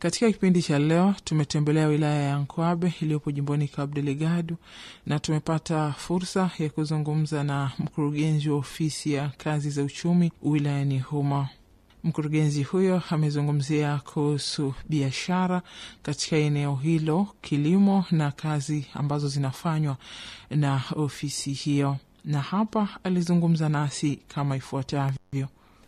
Katika kipindi cha leo tumetembelea wilaya ya Nkwabe iliyopo jimboni Cabo Delgado na tumepata fursa ya kuzungumza na mkurugenzi wa ofisi ya kazi za uchumi wilayani humo. Mkurugenzi huyo amezungumzia kuhusu biashara katika eneo hilo, kilimo na kazi ambazo zinafanywa na ofisi hiyo, na hapa alizungumza nasi kama ifuatavyo.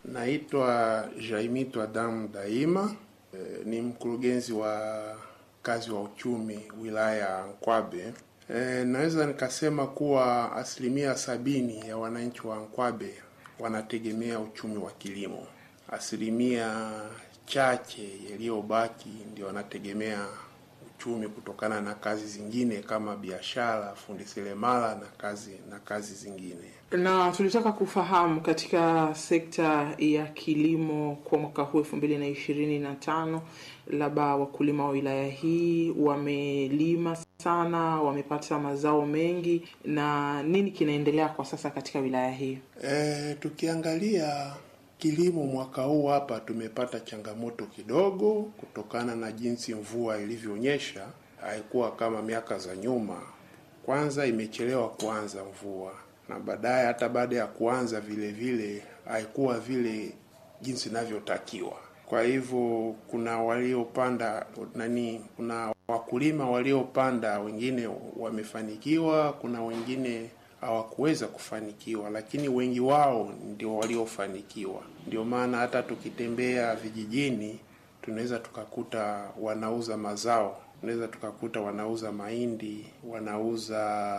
Naitwa Jaimito Adamu Daima, e, ni mkurugenzi wa kazi wa uchumi wilaya ya Nkwabe. E, naweza nikasema kuwa asilimia sabini ya wananchi wa Nkwabe wanategemea uchumi wa kilimo. Asilimia chache yaliyobaki ndio wanategemea uchumi kutokana na kazi zingine kama biashara, fundi seremala na kazi na kazi zingine. Na tulitaka kufahamu katika sekta ya kilimo kwa mwaka huu elfu mbili na ishirini na tano, labda wakulima wa wilaya hii wamelima sana, wamepata mazao mengi, na nini kinaendelea kwa sasa katika wilaya hii? E, tukiangalia kilimo mwaka huu hapa tumepata changamoto kidogo kutokana na jinsi mvua ilivyonyesha, haikuwa kama miaka za nyuma. Kwanza imechelewa kuanza mvua, na baadaye hata baada ya kuanza vile vile haikuwa vile jinsi inavyotakiwa. Kwa hivyo kuna waliopanda nani, kuna wakulima waliopanda, wengine wamefanikiwa, kuna wengine hawakuweza kufanikiwa, lakini wengi wao ndio waliofanikiwa. Ndio maana hata tukitembea vijijini tunaweza tukakuta wanauza mazao, tunaweza tukakuta wanauza mahindi, wanauza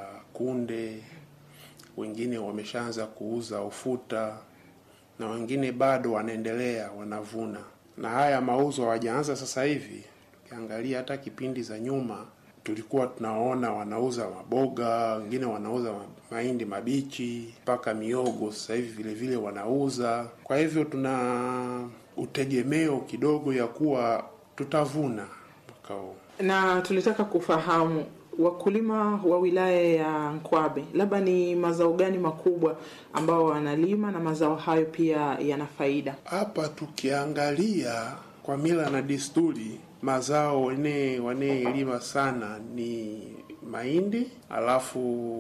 kunde, wengine wameshaanza kuuza ufuta na wengine bado wanaendelea wanavuna, na haya mauzo hawajaanza sasa hivi. Tukiangalia hata kipindi za nyuma tulikuwa tunaona wanauza maboga, wengine wanauza mahindi mabichi mpaka miogo, sasa hivi vile vile wanauza. Kwa hivyo tuna utegemeo kidogo ya kuwa tutavuna mwaka huu, na tulitaka kufahamu wakulima wa wilaya ya Nkwabe, labda ni mazao gani makubwa ambao wanalima na mazao hayo pia yana faida hapa. Tukiangalia kwa mila na desturi mazao wane wanaelima sana ni mahindi, alafu